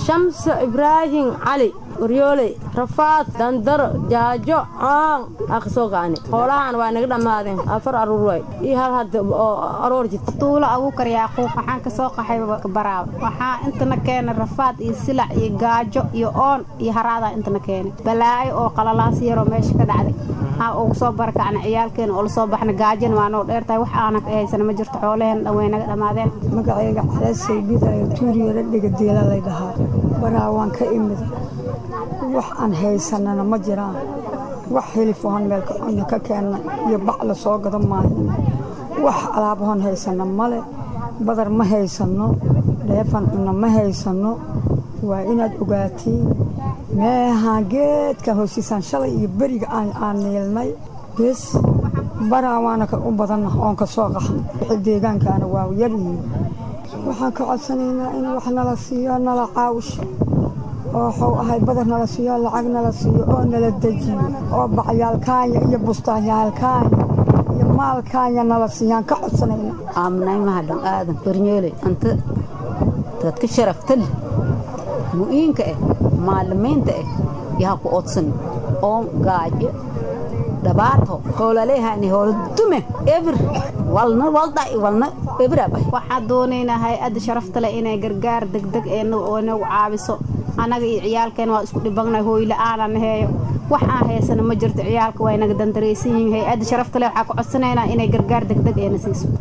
shamse ibraahim cali waryooley rafaad dandaro jaajo caan akasoo gaani hoolahan waa naga dhammaadeen afar aruur waay iyo hal hadda oo aroor jirta tuulo abuukar yaaquub waxaan ka soo qaxay baraaw waxaa intana keenay rafaad iyo silac iyo gaajo iyo oon iyo haraadaa intana keenay balaayo oo qalalaas yaroo meesha ka dhacday aa ugu soo barakacna ciyaalkeena oo lasoo baxna gaajana waa noo dheertahay wax aanan ka haysana ma jirto xoolaheen dhan way naga dhammaadeen magacayga calaasay bidayo tuuriyala dhigadeela lay dhahaa baraa waan ka imid wax aan haysanana ma jiraan wax hilifahon meelka cunno ka keenna iyo bac la soo gado maahin wax alaabahon haysanna male badar ma haysanno dheefan cunno ma haysanno waa inaad ogaatiin meehaa geedka hoosiisaan shalay iyo beriga aan niilnay bes baraa waana u badanna oon ka soo qaxna wixii deegaankaana waa yaryihiin waxaan ka codsanaynaa in wax nala siiyo nala caawsho oo waxuu ahay badar nala siiyo lacag nala siiyo oo nala dejiyo oo bacyaalkaanya iyo bustaanyaalkaanya iyo maalkaanya nala siiyaan ka codsanayna aaminay mahadhan aadan barnyooley anta dadka sharafta leh mu'iinka ah maalimiinta ah yaha ku odsan oo gaajo dhibaato hoolaleehani hoolo dume ebir walna waldhac walna ebiraba waxaan doonaynaa hay-adda sharafta leh inay gargaar degdeg ee nagu caabiso annaga iyo ciyaalkeen waa isku dhibangnay hooyla-aanan heeyo wax aan haysana ma jirto ciyaalka waa inaga dandaraysan yihiin hay-adda sharafta leh waxaa ku codsanaynaa inay gargaar degdeg eena siiso